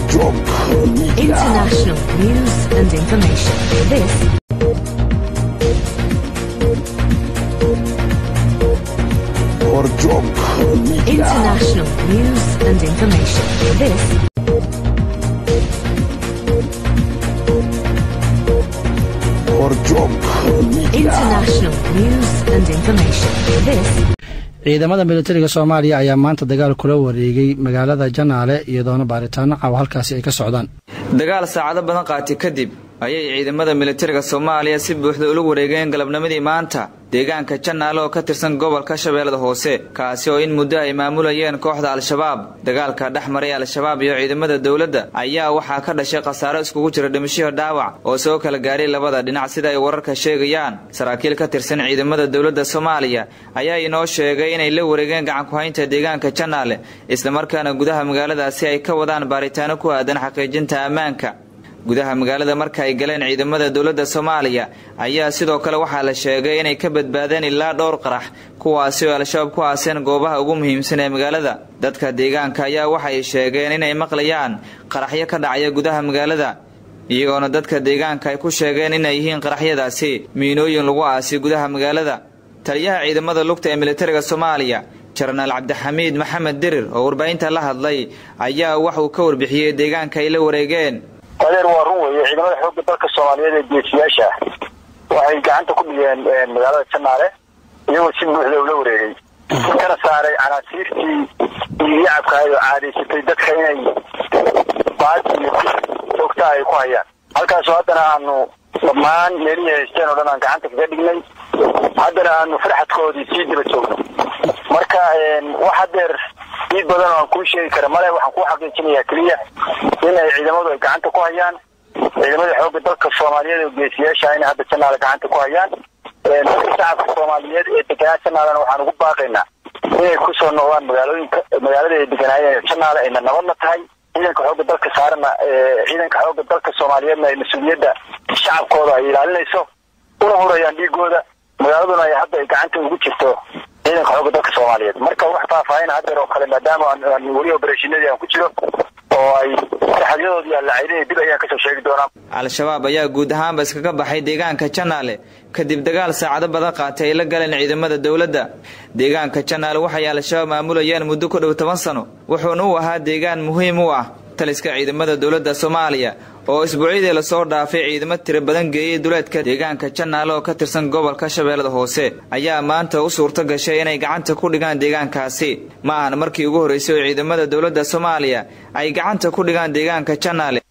International news and information. This International news and information. This International news and information. This ciidamada militariga soomaaliya ayaa maanta dagaal kula wareegay magaalada janaale iyadoona baaritaano caaw halkaasi ay ka socdaan dagaal saacado badan qaati kadib ayay ciidamada militariga soomaaliya si buuxda ula wareegeen galabnimadii maanta deegaanka janaale oo ka tirsan gobolka shabeellada hoose kaasi oo in muddo ay maamulayeen kooxda al-shabaab dagaalka dhex maray al-shabaab iyo ciidamada dowladda ayaa waxaa ka dhashay khasaaro iskugu jira dhimashiyo dhaawac oo soo kala gaaray labada dhinac sida ay wararka sheegayaan saraakiil ka tirsan ciidamada dowladda soomaaliya ayaa inoo sheegay inay la wareegeen gacankuhaynta deegaanka janaale islamarkaana gudaha magaaladaasi ay ka wadaan baaritaano ku aadan xaqiijinta ammaanka gudaha magaalada marka ay galeen ciidamada dowladda soomaaliya ayaa sidoo kale waxaa la sheegay inay ka badbaadeen ilaa dhowr qarax kuwaasi oo al-shabaab ku aaseen goobaha ugu muhiimsan ee magaalada dadka deegaanka ayaa waxay sheegeen inay maqlayaan qaraxyo ka dhacaya gudaha magaalada iyagoona dadka deegaanka ay ku sheegeen inay yihiin qaraxyadaasi miinooyin lagu aasi gudaha magaalada taliyaha ciidamada lugta ee militariga soomaaliya jenaraal cabdixamiid maxamed dirir oo warbaahinta la hadlay ayaa waxuu ka warbixiyey deegaanka ay la wareegeen adeer waa run weeye ciidamada xoogga dalka soomaaliyeed ee geesiyaasha waxay gacanta ku dhigeen magaalada janaale iyagoo si buuxda ula wareegay kana saaray canaasiirtii iyo yacabka oo caadaysatay dadka inay baad iyo joogta ay ku hayaan halkaasoo haddana aanu dhammaan meelihii haysteen oo dhan aan gacanta kaga dhignay haddana aanu farxadkoodii sii daba joogno marka wax hadeer diid badan oo aan kuu sheegi kara male waxaan kuu xaqiijinayaa keliya inay ciidamadu ay gacanta ku hayaan ciidamada xoogga dalka soomaaliyeed oo geesiyaasha inay hadda janaale gacanta ku hayaan dadka shacabka soomaaliyeed ee deganaa janaalena waxaan ugu baaqaynaa inay kusoo noqdaan magaalooyinka magaalada ay deganaayeen janaale ayna nabadna tahay ciidanka xoogga dalka saarana ciidanka xoogga dalka soomaaliyeedna ay mas-uuliyadda shacabkooda ay ilaalinayso una hurayaan dhiigooda magaaladuna ay hadda ay gacanta ugu jirto ciidanka xoogga dalka soomaaliyeed marka wax faahfaahin hadeer oo kale maadaama aan weli oberashinadii aan ku jiro oo ay saxadyadoodii aan la caydinay dib ayaan kasoo sheegi doonaa al-shabaab ayaa guud ahaanba iskaga baxay deegaanka janaale kadib dagaal saacado badan qaatay ay la galeen ciidamada dowladda deegaanka janaale waxay al-shabaab maamulayeen muddo ku dhow toban sano wuxuuna u ahaa deegaan muhiim u ah taliska ciidamada dowladda soomaaliya oo isbuucyadii lasoo dhaafay ciidamo tiro badan geeyey duleedka deegaanka janaale oo ka tirsan gobolka shabeellada hoose ayaa maanta u suurto gashay inay gacanta ku dhigaan deegaankaasi ma ahan markii ugu horreysay oo ciidamada dowladda soomaaliya ay gacanta ku dhigaan deegaanka janaale